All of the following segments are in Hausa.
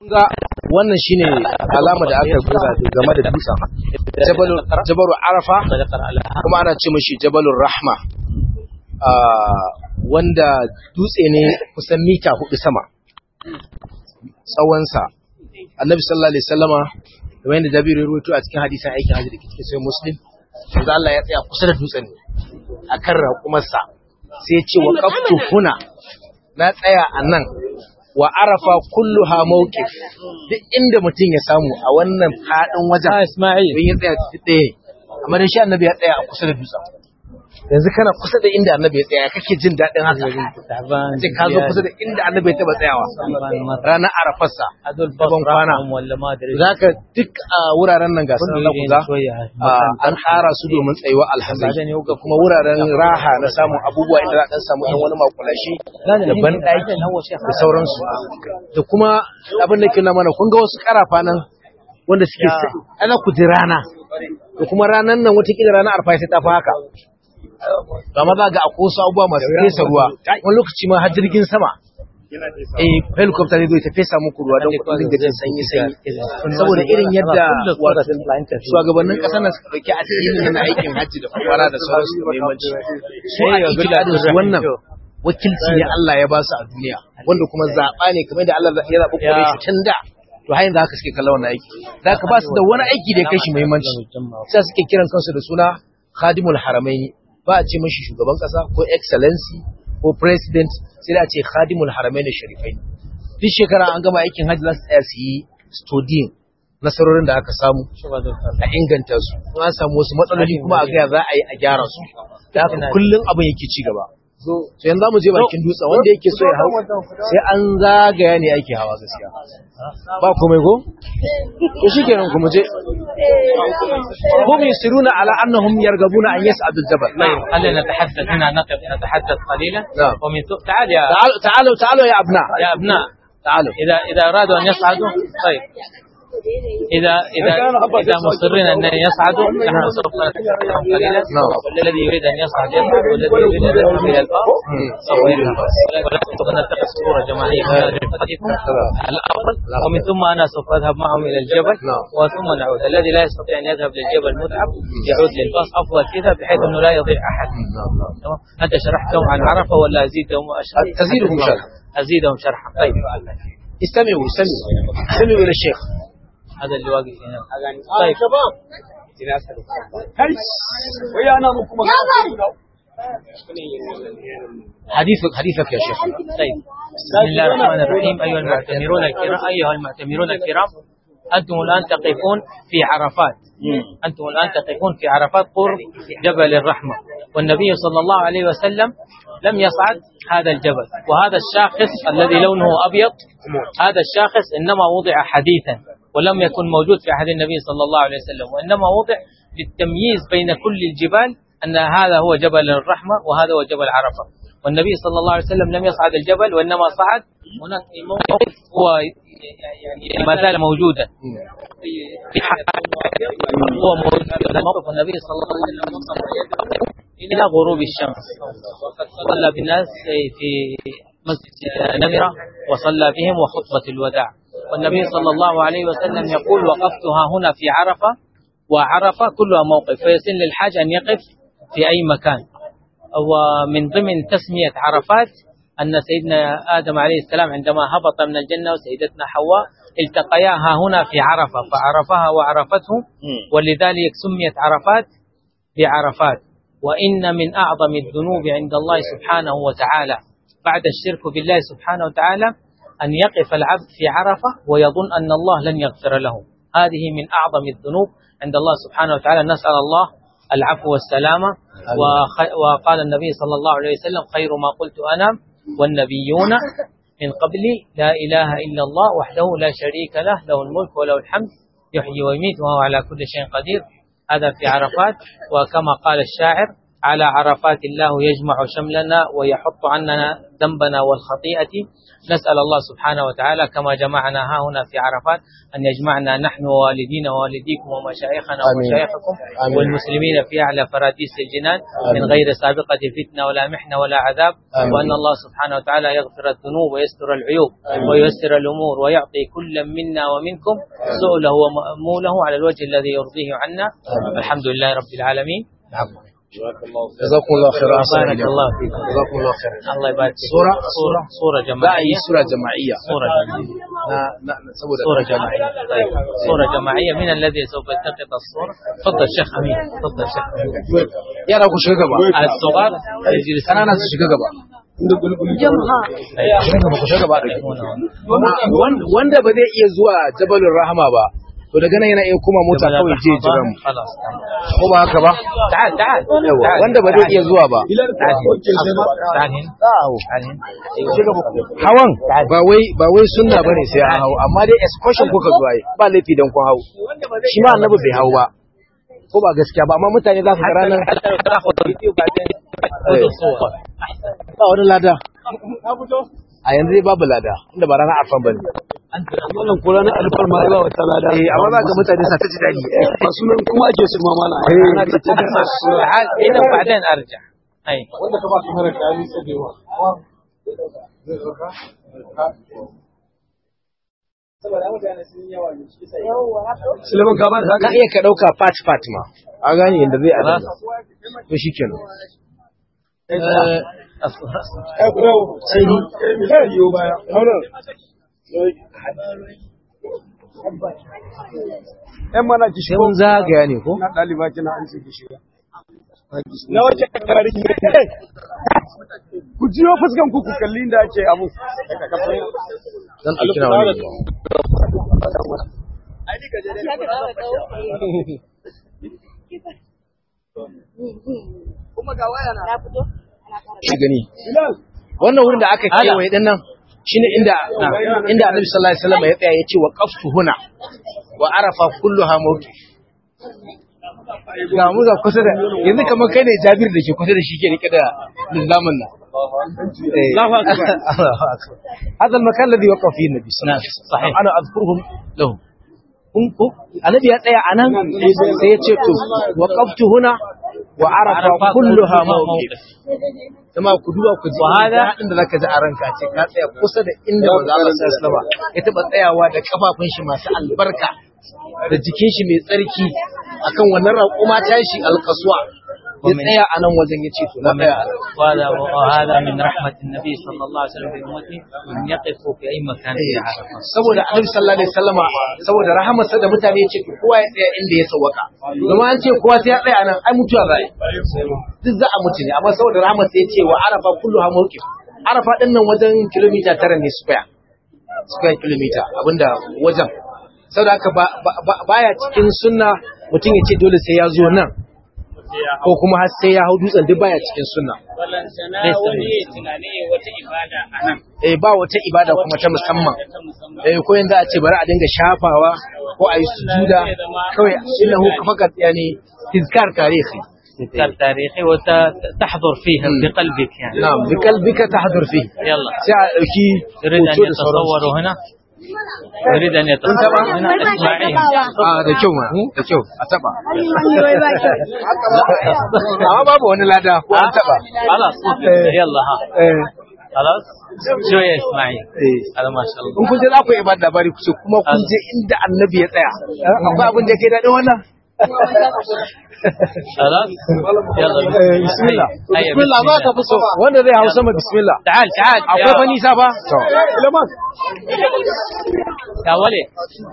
ga wannan shine alama da aka buga game da dutsen jabalu arafa kuma ana ce mashi jabalur rahma wanda dutse ne kusan mita hudu sama tsawonsa annabi sallallahu alaihi wasallama kamar yadda jabiru ya rubuto a cikin hadisin aikin hajji da ke cikin sai muslim manzo Allah ya tsaya kusa da dutsen ne akan raƙumarsa sai ya ce wa qaftu huna na tsaya a nan wa arafa kulluha mawqif duk inda mutum ya samu a wannan fadin wajen Ismail bin ya tsaya tsaye amma dan shi annabi ya tsaya a kusa da dutsen yanzu kana kusa da inda annabi ya tsaya kake jin daɗin haka sai ka zo kusa da inda annabi ya taba tsayawa ranar arafarsa hadul ban kwana walla ma da zaka duk a wuraren nan ga sun da kuga an tsara su domin tsayuwa alhazai da kuma wuraren raha na samun abubuwa inda za a dan samu ɗan wani makulashi da banɗaki da sauransu da kuma abin da ke na mana kun ga wasu karafa nan wanda suke ana ku ji rana da kuma ranar nan watakila ranar arfa sai ta fi haka amma za ga akwai wasu abubuwa masu fesa ruwa wani lokaci ma har jirgin sama eh helicopter ne zai ta fesa muku ruwa don kudin dinga jin sanyi sanyi saboda irin yadda shugabannin kasar nan suka dauki addinin na aikin hajji da fara da sauransu da muhimmanci su a ikidadin su wannan wakilci ne Allah ya ba su a duniya wanda kuma zaɓa ne kamar da Allah ya zaɓi kore shi tun da to har yanzu haka suke kallon wannan aiki da ka ba su da wani aiki da ya kai shi muhimmanci sai suke kiran kansu da suna khadimul haramaini ba a ce mashi shugaban kasa ko excellency ko president sai da a ce khadimul haramain sharifai duk shekara an gama aikin hajji za su tsaya su yi studying nasarorin da aka samu a inganta su an samu wasu matsaloli kuma a gaya za a yi a gyara su da haka kullum abin yake ci gaba so yanzu mu je bakin dutsen wanda yake so ya hau sai an zagaya ne ake hawa gaskiya ba komai ko to shikenan kuma je hum yusiruna ala annahum yargabuna an yas'adu al-jabal خلينا نتحدث هنا نقف نتحدث قليلا نعم. ومن ثم تعال يا تعالوا تعالوا تعالوا يا ابناء يا ابناء تعالوا اذا اذا ارادوا ان يصعدوا طيب اذا اذا اذا مصرين ان يصعدوا نحن سوف نتكلم قليلا نعم. والذي يريد ان يصعد يصعد والذي يريد ان يذهب الى البر سوف يذهب ولكن سوف نتخذ صوره جماعيه من هذه الحديث الافضل ومن ثم انا سوف اذهب معهم الى الجبل نعم. وثم نعود الذي لا يستطيع ان يذهب للجبل متعب يعود للباص افضل كذا بحيث انه لا يضيع احد تمام انت شرحت لهم عن عرفه ولا ازيدهم اشرح أزيدهم شرحا. ازيدهم شرحا طيب استمعوا استمعوا استمعوا الى الشيخ هذا اللي واقف هنا طيب حديثك حديثك يا شيخ طيب بسم الله الرحمن الرحيم ايها المعتمرون الكرام ايها المعتمرون الكرام انتم الان تقفون في عرفات انتم الان تقفون في عرفات قرب جبل الرحمه والنبي صلى الله عليه وسلم لم يصعد هذا الجبل وهذا الشاخص الذي لونه ابيض هذا الشاخص انما وضع حديثا ولم يكن موجود في عهد النبي صلى الله عليه وسلم وانما وضع للتمييز بين كل الجبال ان هذا هو جبل الرحمه وهذا هو جبل عرفه والنبي صلى الله عليه وسلم لم يصعد الجبل وانما صعد هناك في موقف هو يعني ما زال موجودا في هو موجود في موقف النبي صلى الله عليه وسلم نصب يده الى غروب الشمس وقد صلى بالناس في مسجد نمره وصلى بهم وخطبه الوداع والنبي صلى الله عليه وسلم يقول وقفتها هنا في عرفه وعرفه كلها موقف فيسن للحاج ان يقف في اي مكان ومن ضمن تسميه عرفات أن سيدنا آدم عليه السلام عندما هبط من الجنة وسيدتنا حواء التقيا ها هنا في عرفة فعرفها وعرفته ولذلك سميت عرفات بعرفات وإن من أعظم الذنوب عند الله سبحانه وتعالى بعد الشرك بالله سبحانه وتعالى أن يقف العبد في عرفة ويظن أن الله لن يغفر له هذه من أعظم الذنوب عند الله سبحانه وتعالى نسأل الله العفو والسلامة وخ- وقال النبي صلى الله عليه وسلم خير ما قلت أنا والنبيون من قبلي لا إله إلا الله وحده لا شريك له له الملك وله الحمد يحيي ويميت وهو على كل شيء قدير هذا في عرفات وكما قال الشاعر على عرفات الله يجمع شملنا ويحط عننا ذنبنا والخطيئة نسأل الله سبحانه وتعالى كما جمعنا ها هنا في عرفات أن يجمعنا نحن ووالدينا ووالديكم ومشايخنا آمين. ومشايخكم آمين. والمسلمين في أعلى فراديس الجنان من آمين. غير سابقة فتنة ولا محنة ولا عذاب آمين. وأن الله سبحانه وتعالى يغفر الذنوب ويستر العيوب آمين. وييسر الأمور ويعطي كل منا ومنكم سؤله ومأموله على الوجه الذي يرضيه عنا آمين. الحمد لله رب العالمين جزاكم الله خير بارك الله فيكم جزاكم الله خير الله يبارك فيك صورة صورة صورة za a yi جماعية sura jama'iyya صورة جماعية na na na- saboda صورة جماعية طيب صورة جماعية من الذي سوف يلتقط الصورة تفضل شيخ أمين تفضل شيخ أمين yara ku shiga gaba الصغار يجلسون kanana su shiga gaba shiga gaba ku shiga gaba Wan- wanda ba zai iya zuwa jabalin rahama ba to daga nan yana iya kuma mota kawai je jira mu خلاص ko ba haka ba تعال تعال yawa تعال. wanda ba zai iya zuwa ba تعال تعال هنا تعال هنا أيوة. hawan ba wai ba wai sunna bane sai an hau amma dai excursion kuka zuwa yi ba laifi dan kun hau shi ma annabi bai hau ba ko ba gaskiya ba amma mutane za su ga ranar حتى لو تاخذ الفيديو بعدين خذ الصور ba wani lada a yanzu dai babu lada inda ba ranar arfan bane wannan ko ranar alfar ma ba wata lada eh amma za ga mutane sa ta ji dadi ba sunan kuma ake su ma mana ana ta ta da su تعال هنا وبعدين ارجع اي wanda ka ba su mara kayani sabewa Suleiman ka ba da ka iya ka dauka part part ma a gane inda zai adana to shikenan sai ni yiwo baya ‘Yan mana ki sai shigo mun zagaya ne ko na ɗaliba kina an ce ki shiga. Na wace kakari ne? Ku jiyo fuskan ku ku kalli inda ake abu. dan dauki na wani shi gani Bilal, wannan wurin da aka kewaye din nan shine inda inda Annabi sallallahu alaihi wasallam ya tsaya ya ce wa qaftu huna wa arafa kulluha mawqif ga mu ga kusa da yanzu kamar kai ne Jabir da ke kusa da shi ke rike da lizamin nan Allahu akbar Allahu akbar hada al-makan alladhi waqafa fihi an-nabi sallallahu alaihi wasallam صحيح. ana azkuruhum lahu kun ko annabi ya tsaya anan sai ya ce to waqaftu huna wa arafa kulluha mawqif kuma ku duba ku ji Wahala. inda zaka ji a ranka ce ka tsaya kusa da inda manzo Allah sallallahu alaihi wasallam ya taba tsayawa da kafafun shi masu albarka da jikin shi mai tsarki akan wannan raƙuma tashi alkaswa ya tsaya a nan wajen ya ce to na tsaya a nan. وهذا وهذا من رحمة النبي صلى الله عليه وسلم بأمته أن يقفوا في أي مكان في عرفة saboda annabi sallallahu alaihi wasallama saboda rahamarsa da mutane ya ce to kowa ya tsaya inda ya sawaka kuma an ce kowa sai ya tsaya a nan ai mutuwa za a yi duk za a mutu ne amma saboda rahamarsa ya ce wa arafa kullu ha mawqif arafa din nan wajen kilomita tara ne square square kilomita abinda wajen saboda haka ba- ba- ba- baya cikin sunna mutum ya ce dole sai ya zo nan ko kuma har sai ya hau dutsen duk baya cikin sunna eh ba wata ibada kuma ta musamman eh ko yanzu a ce bari a dinga shafawa ko a yi sujuda kawai innahu fakat yani tizkar tarihi تذكار تاريخي وتحضر فيها مم. بقلبك يعني na'am bikalbika tahdur fi يلا sai a dauki يريد أن hoto da sauransu. يتصوروا هنا يريد أن يتصوروا هنا اسماعيل a da kyau ma da kyau a taba amma babu wani lada ko an taba خلاص يلا ها eh خلاص شوية اسماعيل eh هذا ما شاء الله in kun je za ku yi ba labari ku ce kuma kun je inda annabi ya tsaya akwai abin da ke daɗin wannan خلاص يلا Eh, bismillah هيا bismillah za ka fi so wanda zai hau sama bismillah تعال تعال akwai fa nisa ba to يا ولي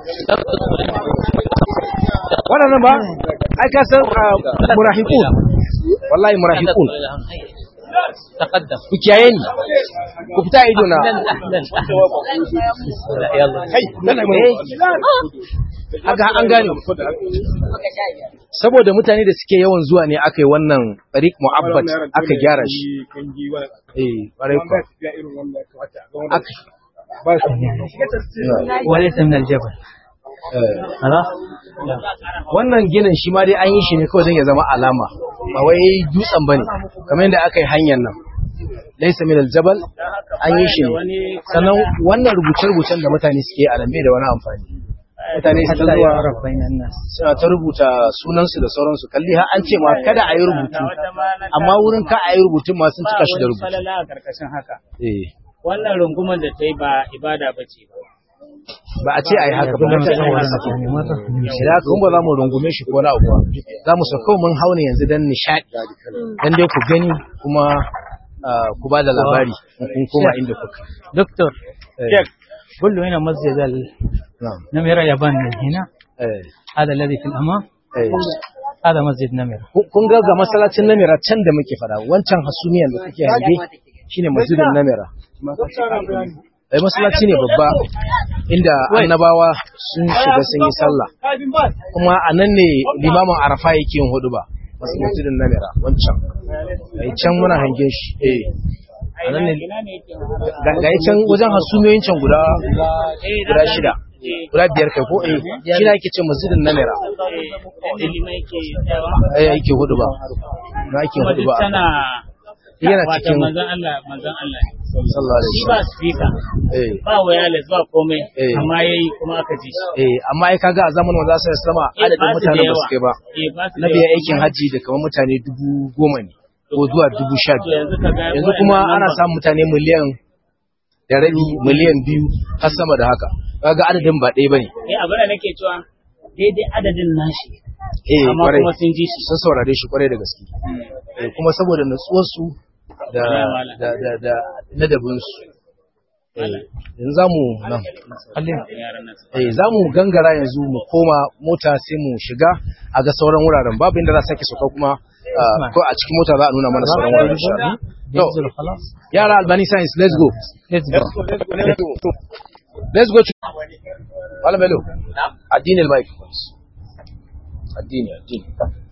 wannan ba ai ka san ah, murahiqun wallahi murahiqun تقدم ku kiyaye ni ku fita ido na اهلا اهلا اهلا يلا kai dana mai haka an gane saboda mutane da suke yawan zuwa ne aka yi wannan tariq mu'abbat aka gyara shi eh ƙwarai kuwa aka وليس من الجبل هذا wannan ginin shi ma dai an yi shi ne kawai don ya zama alama ba wai dutsen bane kamar yadda aka yi hanyar nan laisa min aljabal an yi shi ne sannan wannan rubuce-rubucen da mutane suke a lambe da wani amfani mutane su ta zuwa suna ta rubuta sunansu da sauransu kalli har an ce ma kada a yi rubutu amma wurin ka a yi rubutun ma sun cika shi da rubutu falala a karkashin haka eh wannan rungumar da ta yi ba ibada ba ce ba ba a ce a yi haka ba mutane su shi da haka ba za mu rungume shi ko na abu ba. za mu sauka mun hauna yanzu don nishaɗi don dai ku gani kuma ah, ku ba da labari in kun koma inda kuka دكتور eh, قل له هنا مسجد na'am, النمرة يابان من هنا eh, هذا الذي في الأمام eh. هذا مسجد نمرة Kun- kun ga ga masallacin namira can da muke fada wancan hasumiyan da kake hange shine masjidin namira eh masallaci ne babba inda annabawa sun shiga sun yi sallah kuma a nan ne limamin arafa yake yin hudu ba masallacin namira wancan eh can muna hange shi eh a nan ne ina ne yake ga ga can wajen hasumiyoyin can guda guda shida guda biyar kai ko eh shi ne ake ce masjidin namira ilima yake tsayawa eh yake hudu ba na ake kuma hudu duk ba tana yana wato cikin manzon Allah manzon Allah sallallahu alaihi shi ba wasallam speaker eh ba wireless ba komai Eh. amma yayi kuma aka ji shi eh amma ai kaga a zamanin wanda sai sama Eh, adadin ba su da mutanen ba yawa. su kai ba eh ba su na da biya yawa. aikin hajji da kamar mutane dubu goma ne ko zuwa dubu sha to biyar yanzu ka ga yanzu kuma waɗannan ana number- samun mutane miliyan da rabi miliyan biyu har sama da haka kaga adadin ba ɗaya bane eh abin da nake cewa daidai adadin nashi eh amma kwarai kuma sun ji shi sun saurare shi kwarai da gaske eh kuma saboda natsuwar su da Wala. da da da ladabin su eh yanzu zamu nan yaran nan eh za mu gangara yanzu mu koma mota sai mu shiga a ga sauran wuraren babu inda za a sake sauka kuma ah, ko a cikin mota za a nuna mana sauran wuraren insha Allah. To, ينزل خلاص yara albani science let's go let's go let's go to Malam Bello addini al-mic addini addini